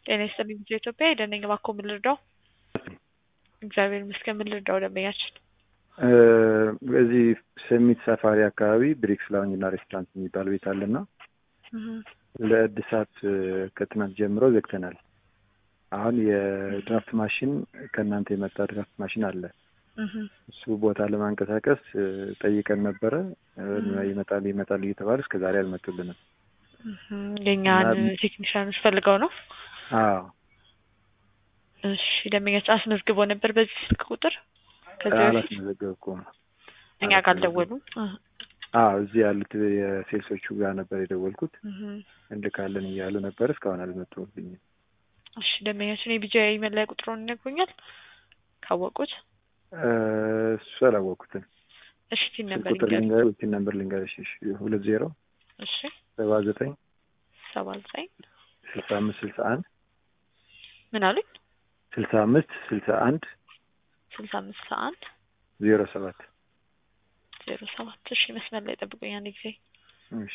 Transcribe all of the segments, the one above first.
ጤና ይስጥልኝ ልጆ ኢትዮጵያ የደነኝ እባክዎ ምን ልርዳው? እግዚአብሔር ይመስገን ምን ልርዳው ደንበኛችን? በዚህ ሰሚት ሰፋሪ አካባቢ ብሪክስ ላውንጅ እና ሬስቶራንት የሚባል ቤት አለና ለእድሳት ከትናንት ጀምሮ ዘግተናል። አሁን የድራፍት ማሽን ከእናንተ የመጣ ድራፍት ማሽን አለ። እሱ ቦታ ለማንቀሳቀስ ጠይቀን ነበረ። ይመጣል ይመጣል እየተባለ እስከ ዛሬ አልመጡልንም። የእኛን ቴክኒሽያኖች ፈልገው ነው። አዎ እሺ ደንበኛችን አስመዝግቦ ነበር በዚህ ስልክ ቁጥር ከዚህ በፊት አላስመዘገብኩም። እኛ ጋር አልደወሉም። አዎ እዚህ ያሉት የሴልሶቹ ጋር ነበር የደወልኩት። እንልካለን እያሉ ነበር። እስካሁን አልመጡልኝም። እሺ ደንበኛችን የቢጃ መለያ ቁጥሩን ይነግሩኛል ካወቁት? እሱ አላወቅኩትም። እሺ ቲን ስልክ ነበር ቁጥር ልንገር ቲን ነምበር ልንገርሽ። እሺ ሁለት ዜሮ እሺ ሰባ ዘጠኝ ሰባ ዘጠኝ ስልሳ አምስት ስልሳ አንድ ምን አሉኝ? ስልሳ አምስት ስልሳ አንድ ስልሳ አምስት ስልሳ አንድ ዜሮ ሰባት ዜሮ ሰባት እሺ መስመር ላይ ጠብቁኝ አንድ ጊዜ እሺ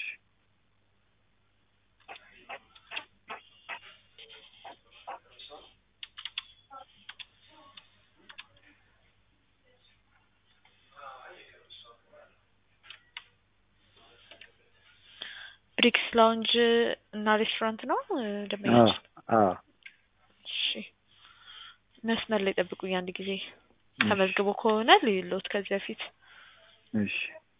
ብሪክስ ላውንጅ እና ሬስቶራንት ነው ደንበኛችን? አዎ እሺ መስመር ላይ ጠብቁኝ አንድ ጊዜ ተመዝግቦ ከሆነ ልዩሎት ከዚህ በፊት እሺ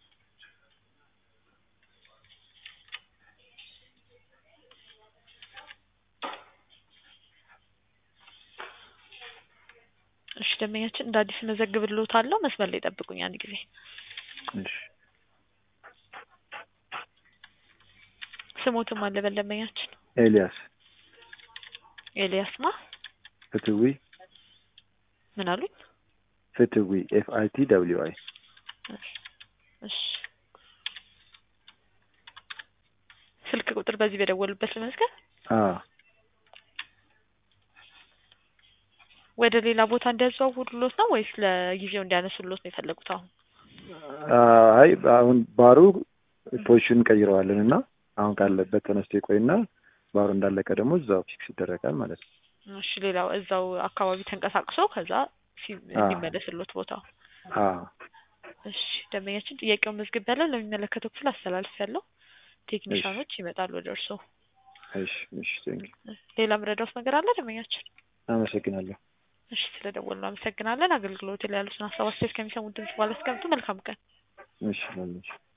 እሺ ደንበኛችን እንደ አዲስ መዘግብልዎት አለው መስመር ላይ ጠብቁኝ አንድ ጊዜ እሺ ስሞትም አለ በል ደንበኛችን ኤልያስ ኤልያስ ማ ፍትዊ ምን አሉኝ? ፍትዊ ኤፍ አይ ቲ ደብሊው አይ እሺ ስልክ ቁጥር በዚህ በደወሉበት ልመዝገብ? አዎ ወደ ሌላ ቦታ እንዲያዘዋውሩሎት ነው ወይስ ለጊዜው እንዲያነሱሎት ነው የፈለጉት? አሁን አይ አሁን ባሩ ፖዚሽን ቀይረዋለን እና አሁን ካለበት ተነስቶ ይቆይና ባሩ እንዳለቀ ደግሞ እዛው ፊክስ ይደረጋል ማለት ነው። እሺ ሌላው እዛው አካባቢ ተንቀሳቅሶ ከዛ ሲ- እንዲመለስሎት ቦታው። አዎ እሺ ደንበኛችን ጥያቄውን መዝግብ ያለው ለሚመለከተው ክፍል አስተላልፍ ያለው ቴክኒሻኖች ይመጣሉ ወደ እርስዎ። እሺ እሺ ቴንክ ሌላ ምረዳውት ነገር አለ ደንበኛችን? አመሰግናለሁ። እሺ ስለደወሉ አመሰግናለን። አገልግሎት ላይ ያሉትን ሀሳብ አስተያየት ከሚሰሙት ድምጽ ባለ አስቀምጡ። መልካም ቀን። እሺ ላለች